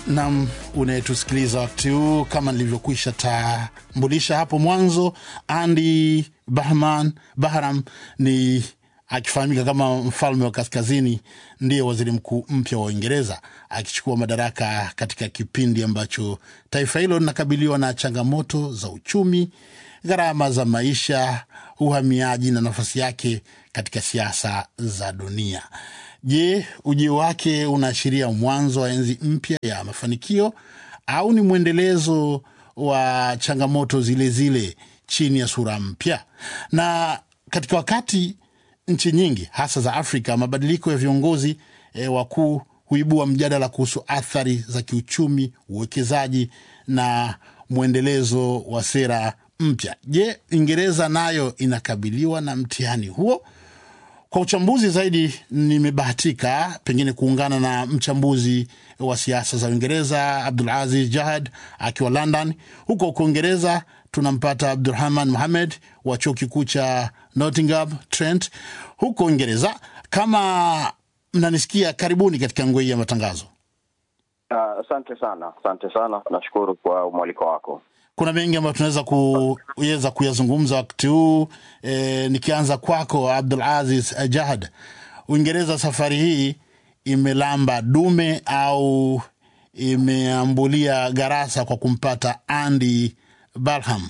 nam unayetusikiliza wakati huu kama nilivyokwisha tambulisha hapo mwanzo andy bahman bahram ni akifahamika kama mfalme wa kaskazini ndiye waziri mkuu mpya wa uingereza akichukua madaraka katika kipindi ambacho taifa hilo linakabiliwa na changamoto za uchumi gharama za maisha uhamiaji na nafasi yake katika siasa za dunia je ujio wake unaashiria mwanzo wa enzi mpya ya mafanikio au ni mwendelezo wa changamoto zile zile chini ya sura mpya na katika wakati nchi nyingi hasa za afrika mabadiliko ya viongozi e, wakuu huibua mjadala kuhusu athari za kiuchumi uwekezaji na mwendelezo wa sera mpya je uingereza nayo inakabiliwa na mtihani huo kwa uchambuzi zaidi nimebahatika pengine kuungana na mchambuzi wa siasa za uingereza abdulaziz jahad akiwa london huko huko uingereza tunampata abdurahman muhamed wa chuo kikuu cha nottingham trent huko uingereza kama mnanisikia karibuni katika ngwe ya matangazo asante uh, sana asante sana nashukuru kwa mwaliko wako kuna mengi ambayo tunaweza kuweza kuyazungumza wakati huu e, nikianza kwako abdul aziz jahad uingereza safari hii imelamba dume au imeambulia garasa kwa kumpata andy barham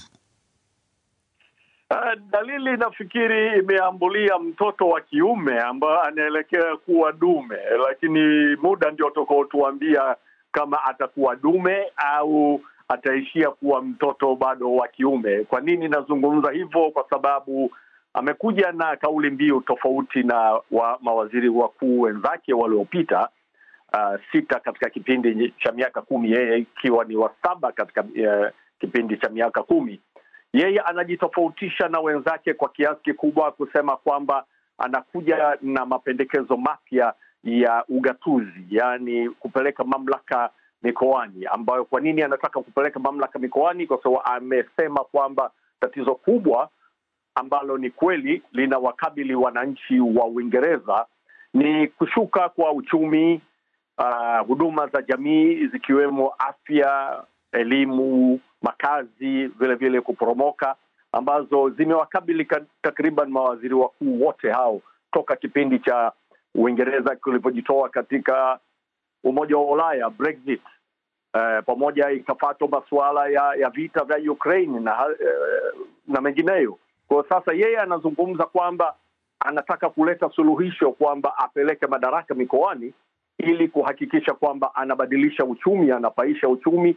Uh, dalili nafikiri imeambulia mtoto wa kiume ambaye anaelekea kuwa dume, lakini muda ndio utakaotuambia kama atakuwa dume au ataishia kuwa mtoto bado wa kiume. Kwa nini nazungumza hivyo? Kwa sababu amekuja na kauli mbiu tofauti na wa mawaziri wakuu wenzake waliopita, uh, sita katika kipindi cha miaka kumi, yeye ikiwa ni wa saba katika uh, kipindi cha miaka kumi. Yeye anajitofautisha na wenzake kwa kiasi kikubwa kusema kwamba anakuja na mapendekezo mapya ya ugatuzi, yaani kupeleka mamlaka mikoani ambayo kwa nini anataka kupeleka mamlaka mikoani kwa sababu amesema kwamba tatizo kubwa ambalo ni kweli linawakabili wananchi wa uingereza ni kushuka kwa uchumi uh, huduma za jamii zikiwemo afya elimu makazi vile vile kuporomoka ambazo zimewakabili takriban mawaziri wakuu wote hao toka kipindi cha uingereza kilivyojitoa katika umoja wa ulaya brexit uh, pamoja ikafatwa masuala ya, ya vita vya ukraine na, uh, na mengineyo kwao sasa yeye anazungumza kwamba anataka kuleta suluhisho kwamba apeleke madaraka mikoani ili kuhakikisha kwamba anabadilisha uchumi anapaisha uchumi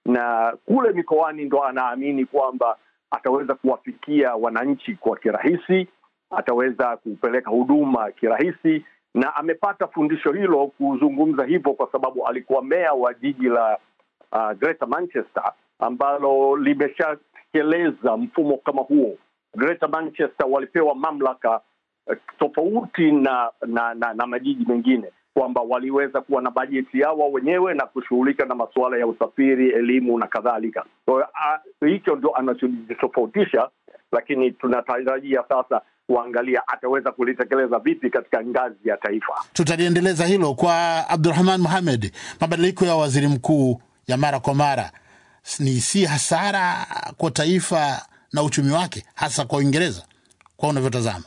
na kule mikoani ndo anaamini kwamba ataweza kuwafikia wananchi kwa kirahisi ataweza kupeleka huduma kirahisi na amepata fundisho hilo kuzungumza hivyo kwa sababu alikuwa meya wa jiji la uh, Greater Manchester ambalo limeshatekeleza mfumo kama huo. Greater Manchester walipewa mamlaka uh, tofauti na na, na na majiji mengine kwamba waliweza kuwa na bajeti yao wenyewe na kushughulika na masuala ya usafiri, elimu na kadhalika. Kwa hiyo uh, hicho ndio anachojitofautisha, lakini tunatarajia sasa kuangalia ataweza kulitekeleza vipi katika ngazi ya taifa. tutaliendeleza hilo kwa abdurahman muhamed mabadiliko ya waziri mkuu ya mara kwa mara ni si hasara kwa taifa na uchumi wake hasa kwa uingereza kwa unavyotazama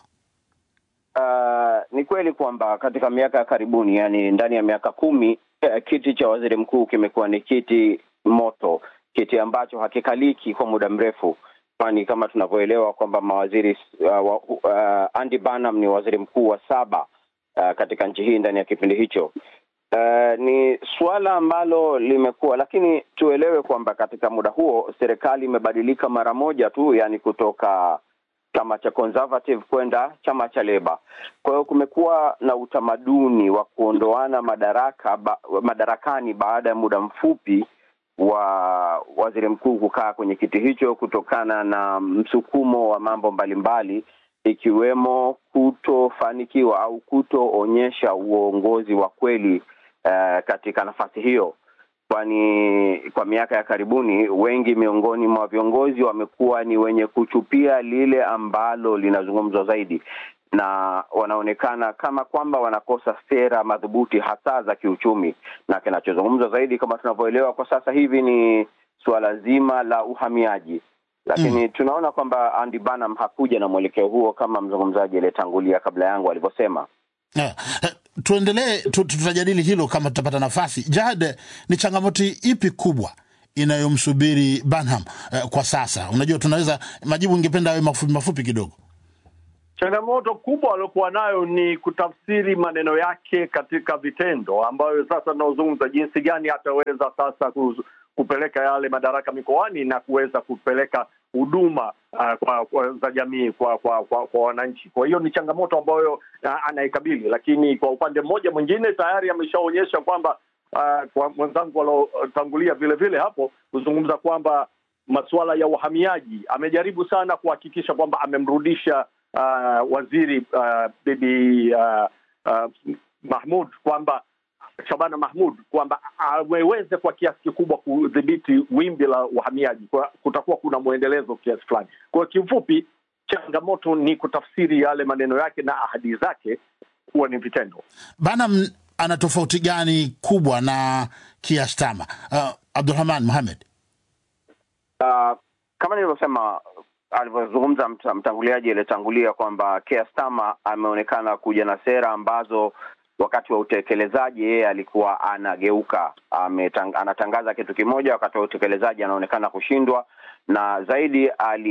Uh, ni kweli kwamba katika miaka ya karibuni, yani ndani ya miaka kumi, eh, kiti cha waziri mkuu kimekuwa ni kiti moto, kiti ambacho hakikaliki kwa muda mrefu, kwani kama tunavyoelewa kwamba mawaziri uh, uh, Andy Burnham ni waziri mkuu wa saba uh, katika nchi hii ndani ya kipindi hicho. Uh, ni suala ambalo limekuwa, lakini tuelewe kwamba katika muda huo serikali imebadilika mara moja tu, yani kutoka chama cha Conservative kwenda chama cha Leba. Kwa hiyo kumekuwa na utamaduni wa kuondoana madaraka ba, madarakani baada ya muda mfupi wa waziri mkuu kukaa kwenye kiti hicho kutokana na msukumo wa mambo mbalimbali ikiwemo kutofanikiwa au kutoonyesha uongozi wa kweli uh, katika nafasi hiyo kwani kwa miaka ya karibuni wengi miongoni mwa viongozi wamekuwa ni wenye kuchupia lile ambalo linazungumzwa zaidi na wanaonekana kama kwamba wanakosa sera madhubuti hasa za kiuchumi, na kinachozungumzwa zaidi kama tunavyoelewa kwa sasa hivi ni suala zima la uhamiaji, lakini mm. tunaona kwamba Andy Burnham hakuja na mwelekeo huo kama mzungumzaji aliyetangulia kabla yangu alivyosema. Yeah. Tuendelee, tutajadili hilo kama tutapata nafasi. Jad, ni changamoto ipi kubwa inayomsubiri Burnham uh, kwa sasa? Unajua, tunaweza majibu, ingependa awe mafupi mafupi kidogo. Changamoto kubwa aliokuwa nayo ni kutafsiri maneno yake katika vitendo, ambayo sasa tunaozungumza jinsi gani ataweza sasa kupeleka yale madaraka mikoani na kuweza kupeleka huduma uh, kwa, kwa, za jamii kwa kwa, kwa kwa wananchi. Kwa hiyo ni changamoto ambayo uh, anaikabili, lakini kwa upande mmoja mwingine tayari ameshaonyesha kwamba uh, kwa mwenzangu waliotangulia vile vile hapo kuzungumza kwamba masuala ya uhamiaji amejaribu sana kuhakikisha kwamba amemrudisha uh, waziri uh, bibi uh, uh, Mahmud kwamba Shabana Mahmud kwamba ameweze kwa kiasi kikubwa kudhibiti wimbi la uhamiaji, kwa kutakuwa kuna mwendelezo kiasi fulani. Kwa kiufupi, changamoto ni kutafsiri yale maneno yake na ahadi zake kuwa ni vitendo. Bana, ana tofauti gani kubwa na Kiastama? Uh, Abdulrahman Mohamed. Uh, kama nilivyosema alivyozungumza mtanguliaji aliyetangulia kwamba Kiastama ameonekana kuja na sera ambazo wakati wa utekelezaji yeye alikuwa anageuka, ametang, anatangaza kitu kimoja, wakati wa utekelezaji anaonekana kushindwa, na zaidi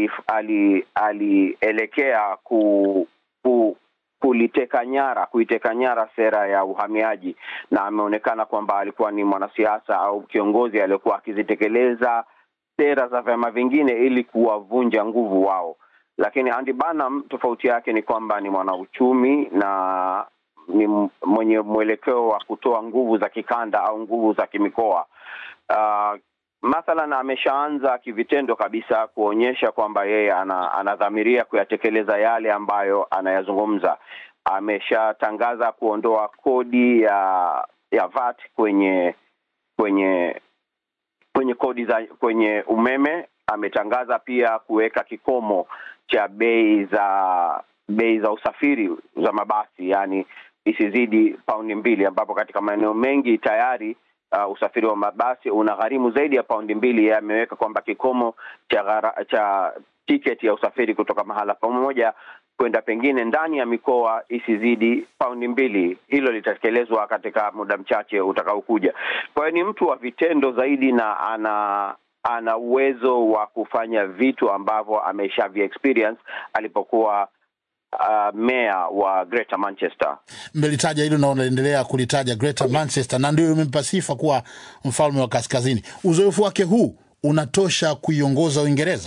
alielekea ali, ali ku, ku kuliteka nyara kuiteka nyara sera ya uhamiaji, na ameonekana kwamba alikuwa ni mwanasiasa au kiongozi aliyekuwa akizitekeleza sera za vyama vingine ili kuwavunja nguvu wao. Lakini Andy Burnham tofauti yake ni kwamba ni mwanauchumi na ni mwenye mwelekeo wa kutoa nguvu za kikanda au nguvu za kimikoa. Uh, mathalan ameshaanza kivitendo kabisa kuonyesha kwamba yeye ana, anadhamiria kuyatekeleza yale ambayo anayazungumza. Ameshatangaza kuondoa kodi ya ya VAT kwenye kwenye kwenye kodi za kwenye umeme. Ametangaza pia kuweka kikomo cha bei za bei za usafiri za mabasi, yani isizidi paundi mbili, ambapo katika maeneo mengi tayari uh, usafiri wa mabasi una gharimu zaidi ya paundi mbili. Yeye ameweka kwamba kikomo cha ghara, cha tiketi ya usafiri kutoka mahala pamoja kwenda pengine ndani ya mikoa isizidi paundi mbili. Hilo litatekelezwa katika muda mchache utakaokuja. Kwa hiyo ni mtu wa vitendo zaidi na ana ana uwezo wa kufanya vitu ambavyo ameshavi experience alipokuwa uh, meya wa Greater Manchester. Mmelitaja hilo na unaendelea kulitaja Greater Manchester, na ndio imempa sifa kuwa mfalme wa kaskazini. Uzoefu wake huu unatosha kuiongoza Uingereza?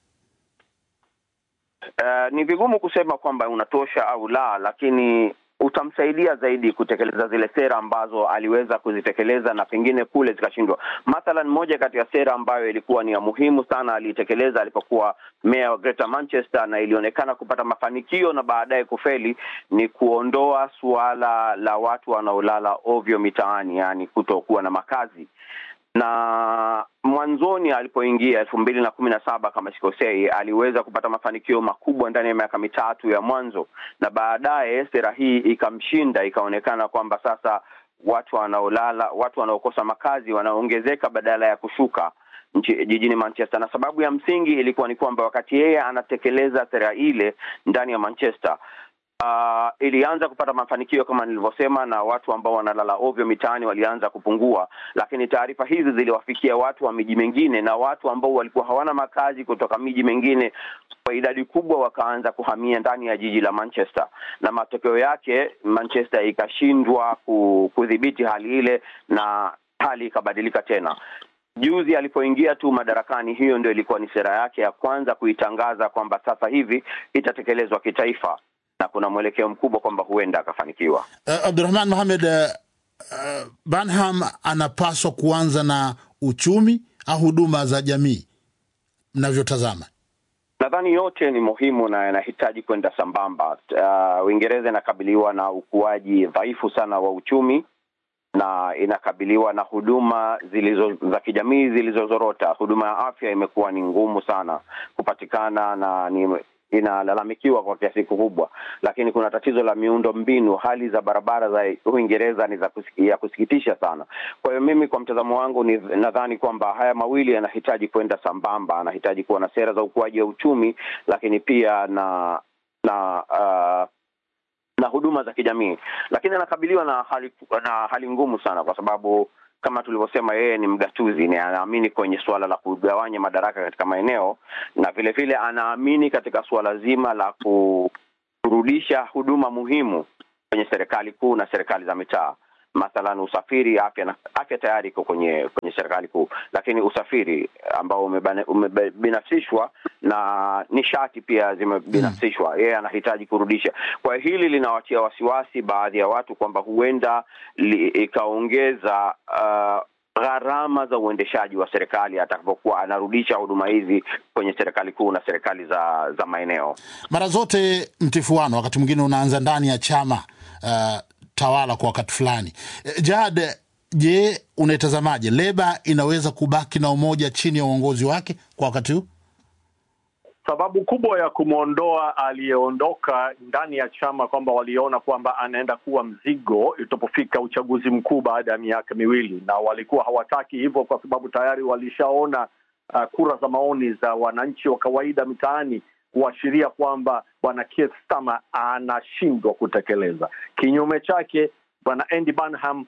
Uh, ni vigumu kusema kwamba unatosha au la, lakini utamsaidia zaidi kutekeleza zile sera ambazo aliweza kuzitekeleza na pengine kule zikashindwa. Mathalan, moja kati ya sera ambayo ilikuwa ni ya muhimu sana aliitekeleza alipokuwa meya wa Greater Manchester na ilionekana kupata mafanikio na baadaye kufeli ni kuondoa suala la watu wanaolala ovyo mitaani, yaani kutokuwa na makazi na mwanzoni alipoingia elfu mbili na kumi na saba kama sikosei, aliweza kupata mafanikio makubwa ndani ya miaka mitatu ya mwanzo, na baadaye sera hii ikamshinda, ikaonekana kwamba sasa watu wanaolala, watu wanaokosa makazi wanaongezeka badala ya kushuka nchi, jijini Manchester, na sababu ya msingi ilikuwa ni kwamba wakati yeye anatekeleza sera ile ndani ya Manchester Uh, ilianza kupata mafanikio kama nilivyosema, na watu ambao wanalala ovyo mitaani walianza kupungua, lakini taarifa hizi ziliwafikia watu wa miji mingine na watu ambao walikuwa hawana makazi kutoka miji mingine kwa idadi kubwa wakaanza kuhamia ndani ya jiji la Manchester, na matokeo yake Manchester ikashindwa kudhibiti hali ile na hali ikabadilika tena. Juzi alipoingia tu madarakani, hiyo ndio ilikuwa ni sera yake ya kwanza kuitangaza kwamba sasa hivi itatekelezwa kitaifa na kuna mwelekeo mkubwa kwamba huenda akafanikiwa. Uh, Abdurahman Mohamed, uh, uh, Burnham anapaswa kuanza na uchumi au huduma za jamii mnavyotazama? Nadhani yote ni muhimu na yanahitaji kwenda sambamba. Uingereza uh, inakabiliwa na ukuaji dhaifu sana wa uchumi na inakabiliwa na huduma zilizo za kijamii zilizozorota. Huduma ya afya imekuwa ni ngumu sana kupatikana na ni inalalamikiwa kwa kiasi kikubwa, lakini kuna tatizo la miundo mbinu. Hali za barabara za Uingereza ni za kusiki, ya kusikitisha sana. Kwa hiyo mimi kwa mtazamo wangu ni nadhani kwamba haya mawili yanahitaji kwenda sambamba, anahitaji kuwa na sera za ukuaji wa uchumi, lakini pia na na uh, na huduma za kijamii, lakini anakabiliwa na hali na hali ngumu sana, kwa sababu kama tulivyosema, yeye ni mgatuzi, ni anaamini kwenye suala la kugawanya madaraka katika maeneo, na vile vile anaamini katika suala zima la kurudisha huduma muhimu kwenye serikali kuu na serikali za mitaa mathalan usafiri, afya na afya tayari iko kwenye kwenye serikali kuu, lakini usafiri ambao umebinafsishwa na nishati pia zimebinafsishwa, yeye anahitaji kurudisha. Kwa hiyo hili linawatia wasiwasi baadhi ya watu kwamba huenda ikaongeza uh, gharama za uendeshaji wa serikali atakapokuwa anarudisha huduma hizi kwenye serikali kuu na serikali za za maeneo. Mara zote mtifuano wakati mwingine unaanza ndani ya chama uh, tawala kwa wakati fulani. Jad, je, unaitazamaje? Leba inaweza kubaki na umoja chini ya uongozi wake kwa wakati huu? Sababu kubwa ya kumwondoa aliyeondoka ndani ya chama kwamba waliona kwamba anaenda kuwa mzigo itapofika uchaguzi mkuu baada ya miaka miwili, na walikuwa hawataki hivyo kwa sababu tayari walishaona uh, kura za maoni za wananchi wa kawaida mitaani kuashiria kwamba bwana Keir Starmer anashindwa kutekeleza. Kinyume chake, bwana Andy Burnham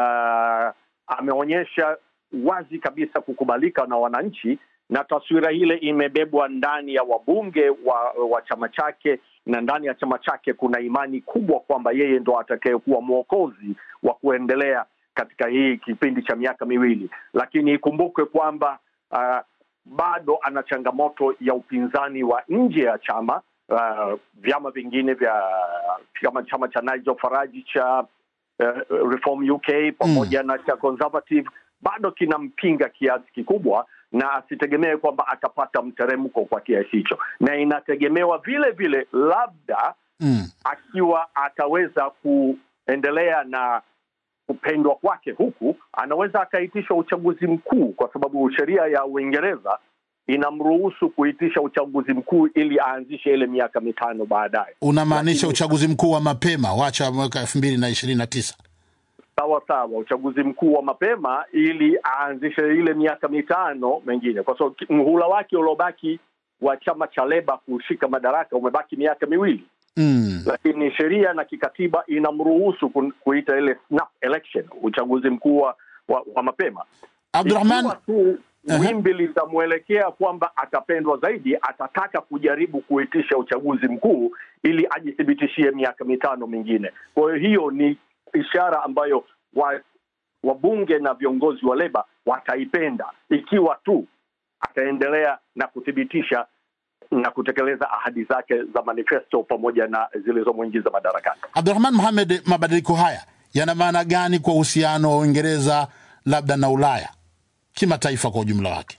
uh, ameonyesha wazi kabisa kukubalika na wananchi, na taswira ile imebebwa ndani ya wabunge wa, wa chama chake, na ndani ya chama chake kuna imani kubwa kwamba yeye ndo atakayekuwa mwokozi wa kuendelea katika hii kipindi cha miaka miwili, lakini ikumbukwe kwamba uh, bado ana changamoto ya upinzani wa nje ya chama. Uh, vyama vingine vya kama chama cha Nigel Farage cha uh, Reform UK pamoja mm. na cha Conservative bado kinampinga kiasi kikubwa, na asitegemee kwamba atapata mteremko kwa kiasi hicho, na inategemewa vile vile labda mm. akiwa ataweza kuendelea na kupendwa kwake huku, anaweza akaitisha uchaguzi mkuu, kwa sababu sheria ya Uingereza inamruhusu kuitisha uchaguzi mkuu ili aanzishe ile miaka mitano baadaye. Unamaanisha uchaguzi mkuu wa mapema, wacha mwaka elfu mbili na ishirini na tisa? Sawa sawa, uchaguzi mkuu wa mapema ili aanzishe ile miaka mitano mengine, kwa sababu mhula wake uliobaki wa chama cha Leba kushika madaraka umebaki miaka miwili mm. Lakini sheria na kikatiba inamruhusu kuita ile snap election, uchaguzi mkuu wa, wa mapema. Abdurahman, tu wimbi litamwelekea kwamba atapendwa zaidi, atataka kujaribu kuitisha uchaguzi mkuu ili ajithibitishie miaka mitano mingine. Kwa hiyo hiyo ni ishara ambayo wabunge wa na viongozi wa Leba wataipenda ikiwa tu ataendelea na kuthibitisha na kutekeleza ahadi zake za manifesto pamoja na zilizomwingiza madarakani. Abdurahman Mohamed, mabadiliko haya yana maana gani kwa uhusiano wa Uingereza labda na Ulaya kimataifa kwa ujumla wake?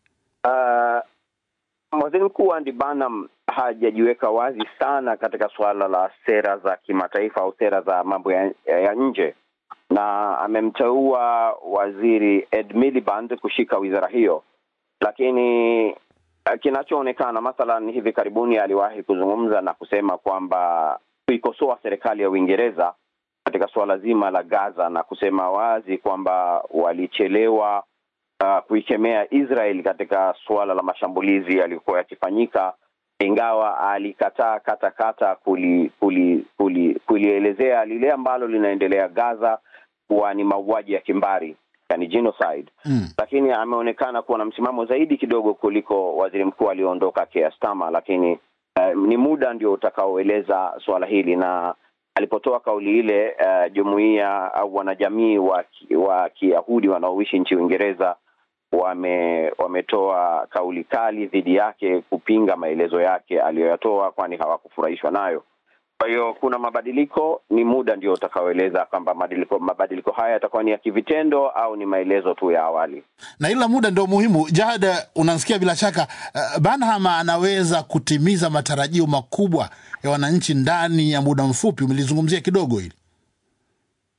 Uh, waziri mkuu Andy Burnham hajajiweka wazi sana katika suala la sera za kimataifa au sera za mambo ya, ya nje, na amemteua waziri Ed Miliband kushika wizara hiyo, lakini kinachoonekana mathalan, hivi karibuni aliwahi kuzungumza na kusema kwamba kuikosoa serikali ya Uingereza katika suala zima la Gaza na kusema wazi kwamba walichelewa uh, kuikemea Israel katika suala la mashambulizi yaliyokuwa yakifanyika, ingawa alikataa kata kata kuli, kuli, kuli, kulielezea lile ambalo linaendelea Gaza kuwa ni mauaji ya kimbari yani genocide mm. Lakini ameonekana kuwa na msimamo zaidi kidogo kuliko waziri mkuu aliyoondoka Keir Starmer, lakini uh, ni muda ndio utakaoeleza suala hili na alipotoa kauli ile uh, jumuiya au wanajamii wa, wa Kiyahudi wanaoishi nchi Uingereza wame wametoa kauli kali dhidi yake kupinga maelezo yake aliyoyatoa, kwani hawakufurahishwa nayo. Kwa hiyo kuna mabadiliko, ni muda ndio utakaoeleza kwamba mabadiliko mabadiliko haya yatakuwa ni ya kivitendo au ni maelezo tu ya awali, na ila muda ndio muhimu. Jahad, unasikia bila shaka uh, Burnham anaweza kutimiza matarajio makubwa ya wananchi ndani ya muda mfupi. Umelizungumzia kidogo hili. Kwa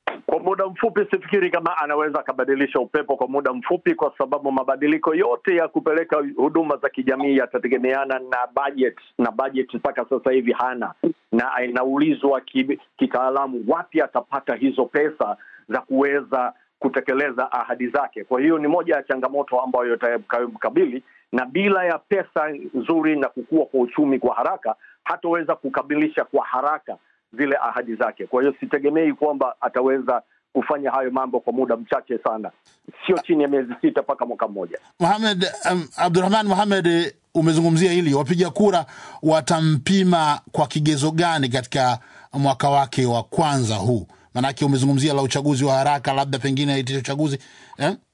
muda mfupi sifikiri kama anaweza akabadilisha upepo kwa muda mfupi, kwa sababu mabadiliko yote ya kupeleka huduma za kijamii yatategemeana na budget, na budget mpaka sasa hivi hana, na inaulizwa ki- kitaalamu wapi atapata hizo pesa za kuweza kutekeleza ahadi zake. Kwa hiyo ni moja ya changamoto ambayo itakayomkabili, na bila ya pesa nzuri na kukua kwa uchumi kwa haraka, hataweza kukamilisha kwa haraka zile ahadi zake. Kwa hiyo sitegemei kwamba ataweza kufanya hayo mambo kwa muda mchache sana, sio chini ya miezi sita mpaka mwaka mmoja. Mohamed um, Abdurahman Mohamed, eh, umezungumzia hili, wapiga kura watampima kwa kigezo gani katika mwaka wake wa kwanza huu? Maanake umezungumzia la uchaguzi wa haraka, labda pengine aitisha uchaguzi eh?